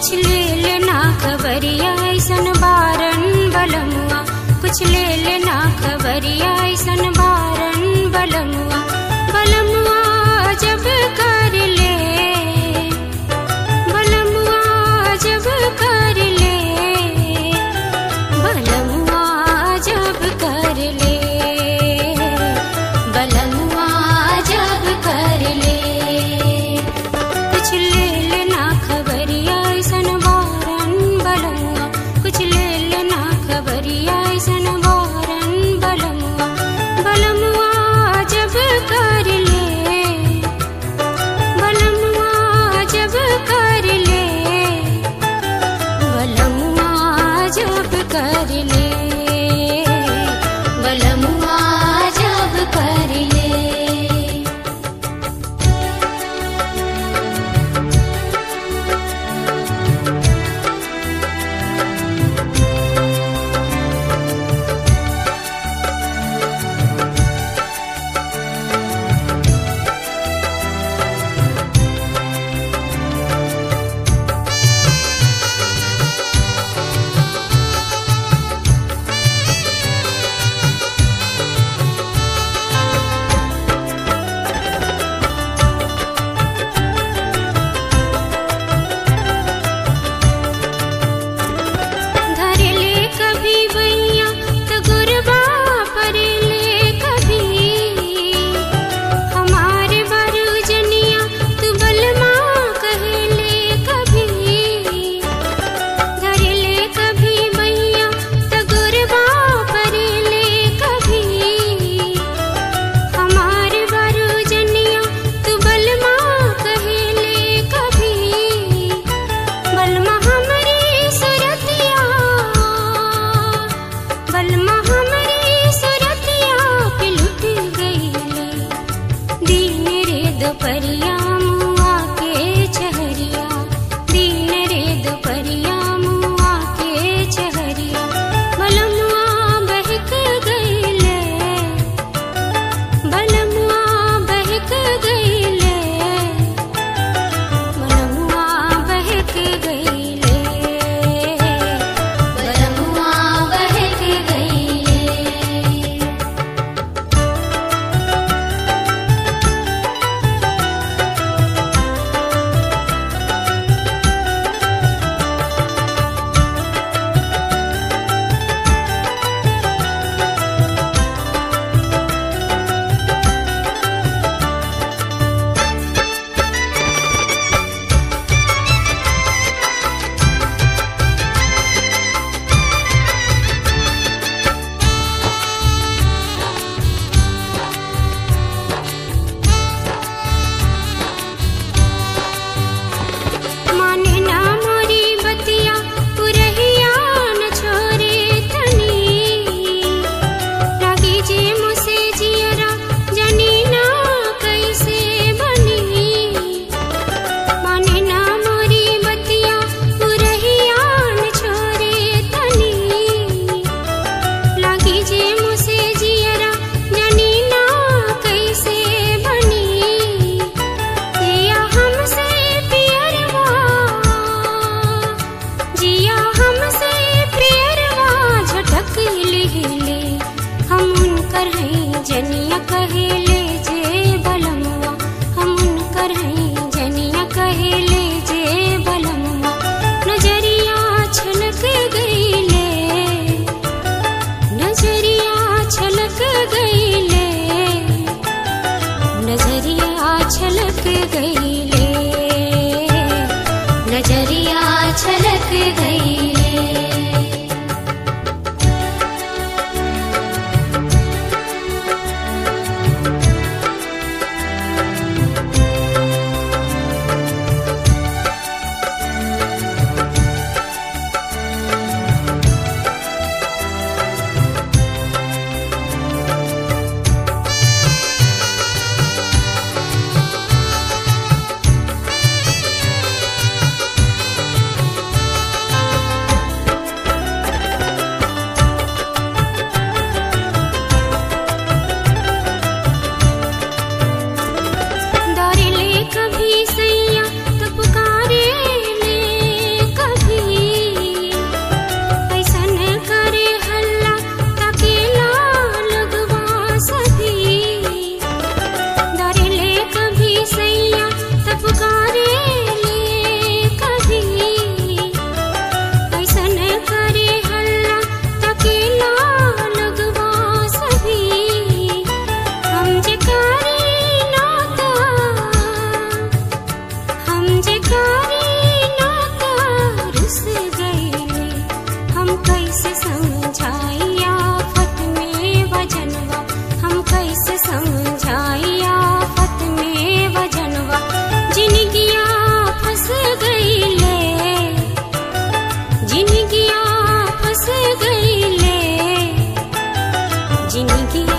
कुछ ले लेना खबरिया ऐसन बारन बलमुआ कुछ ले लेना खबरिया ऐसन बारन बलमुआ बलमुआ जब कर ले बलमुआ जब कर ले बलमुआ जब कर ले बलमुआ जब कर ले कुछ ले लेना खबरिया ऐसन बारन बलमुआ कुछ ले लेना खबरिया ऐसन बारन बलमुआ बलमुआ जब कर ले बलमुआ जब कर ले बलमुआ जब कर ले बलमुआ जब कर ले धरले कभी बैया त गुरबा परेले कभी हमारे बारू जनिया तू बलमा कहेले कभी धरले कभी बैया त गुरबा परेले कभी हमारे बारू जनिया तू बलमा कहेले कभी बलमा हमरी सुरतिया बलमा हमरी सुरतिया पे लुट गईले दीन रे दोपहरिया मुआ के चहरिया दीन रे दोपहरिया मुआ के चहरिया बलमुआ बहक गईले बलमुआ बहक गईले बलमुआ बहक गईले बलमुआ बहक गईले माने ना मोरी बतिया पुरहिया न छोरे तनी लागी जे मुसे जियरा जनी ना कैसे बनी माने ना मोरी बतिया पुरहिया न छोरे तनी लागी जे मुसे जियरा जनी ना कैसे बनी जिया हमसे पियरवा जिया हमसे पियरवा झटक लिहिले हम उनकर हैं जनिया कहेले जे बलमुआ हम उनकर हैं जनिया कहेले जे बलमुआ नजरिया छलक गईले नजरिया छलक गईले नजरिया छलक गईले नजरिया छलक गईले जिंदगी